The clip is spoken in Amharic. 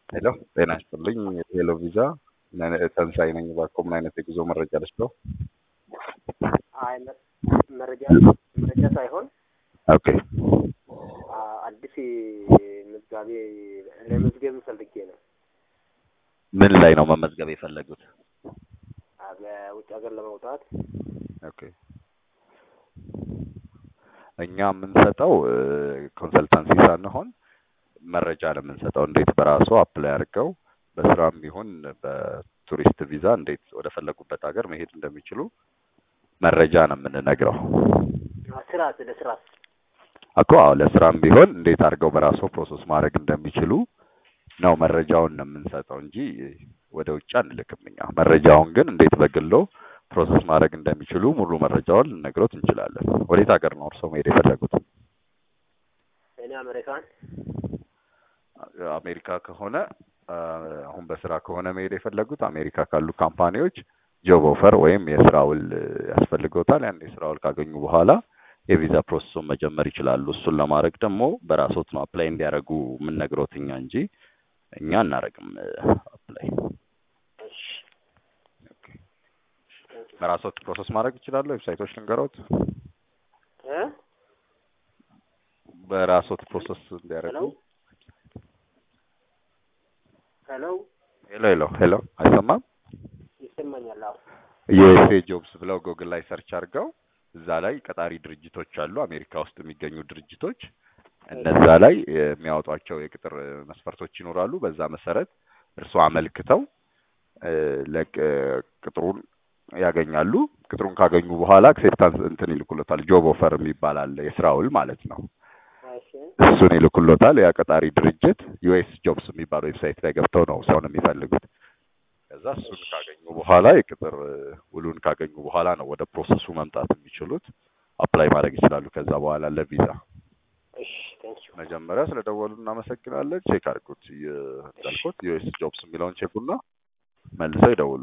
ሄሎ ጤና ይስጥልኝ። ሄሎ ቪዛ ተንሳይ ነኝ። እባክዎ ምን አይነት የጉዞ መረጃ ልስጥዎ? አይ መ- መረጃ መረጃ ሳይሆን ኦኬ አ- አዲስ ምዝጋቤ ለመዝገብ ፈልጌ ነው። ምን ላይ ነው መመዝገብ የፈለጉት? አ፣ በውጭ ሀገር ለመውጣት ኦኬ እኛ የምንሰጠው ኮንሰልታንሲ ሳንሆን መረጃ ነው የምንሰጠው። እንዴት በራሱ አፕላይ አድርገው በስራም ይሁን በቱሪስት ቪዛ እንዴት ወደ ፈለጉበት ሀገር መሄድ እንደሚችሉ መረጃ ነው የምንነግረው አ፣ ስራት ለስራት እኮ። አዎ ለስራም ቢሆን እንዴት አድርገው በራሱ ፕሮሰስ ማድረግ እንደሚችሉ ነው መረጃውን ነው የምንሰጠው እንጂ ወደ ውጭ አንልክም እኛ። መረጃውን ግን እንዴት በግሎ ፕሮሰስ ማድረግ እንደሚችሉ ሙሉ መረጃውን ልነግሮት እንችላለን። ወዴት ሀገር ነው እርስዎ መሄድ የፈለጉት? እኔ አሜሪካን አሜሪካ ከሆነ አ፣ አሁን በስራ ከሆነ መሄድ የፈለጉት አሜሪካ ካሉ ካምፓኒዎች ጆብ ኦፈር ወይም የስራ ውል ያስፈልገውታል። ያን የስራ ውል ካገኙ በኋላ የቪዛ ፕሮሰሱን መጀመር ይችላሉ። እሱን ለማድረግ ደግሞ በራስዎት ነው አፕላይ እንዲያደርጉ የምንነግሮት እኛ እንጂ እኛ አናረግም አፕላይ። እሺ በራስዎት ፕሮሰስ ማድረግ ይችላሉ። ዌብሳይቶች ልንገሮት፣ እ በራስዎት ፕሮሰስ እንዲያደርጉ። ሄሎ ሄሎ ሄሎ ሄሎ ሄሎ፣ አይሰማም? ይሰማኛል? አዎ ዩኤስኤ ጆብስ ብለው ጉግል ላይ ሰርች አድርገው እዛ ላይ ቀጣሪ ድርጅቶች አሉ፣ አሜሪካ ውስጥ የሚገኙ ድርጅቶች። እነዛ ላይ የሚያወጧቸው የቅጥር መስፈርቶች ይኖራሉ። በዛ መሰረት እርስዎ አመልክተው እ፣ ለቅ- ቅጥሩን ያገኛሉ። ቅጥሩን ካገኙ በኋላ አክሴፕታንስ እንትን ይልኩሎታል። ጆብ ኦፈር የሚባል አለ፣ የስራ ውል ማለት ነው። እሺ እሱን ይልኩሎታል። ያ ቀጣሪ ድርጅት ዩኤስ ጆብስ የሚባል ዌብሳይት ላይ ገብተው ነው ሰውን የሚፈልጉት። ከዛ እሱን ካገኙ በኋላ የቅጥር ውሉን ካገኙ በኋላ ነው ወደ ፕሮሰሱ መምጣት የሚችሉት። አፕላይ ማድረግ ይችላሉ። ከዛ በኋላ ለቪዛ እሺ ቴንኪዩ መጀመሪያ ስለደወሉ እናመሰግናለን። ቼክ አድርጉት። እንዳልኩት ዩኤስ ጆብስ የሚለውን ቼኩና መልሰው ይደውሉ።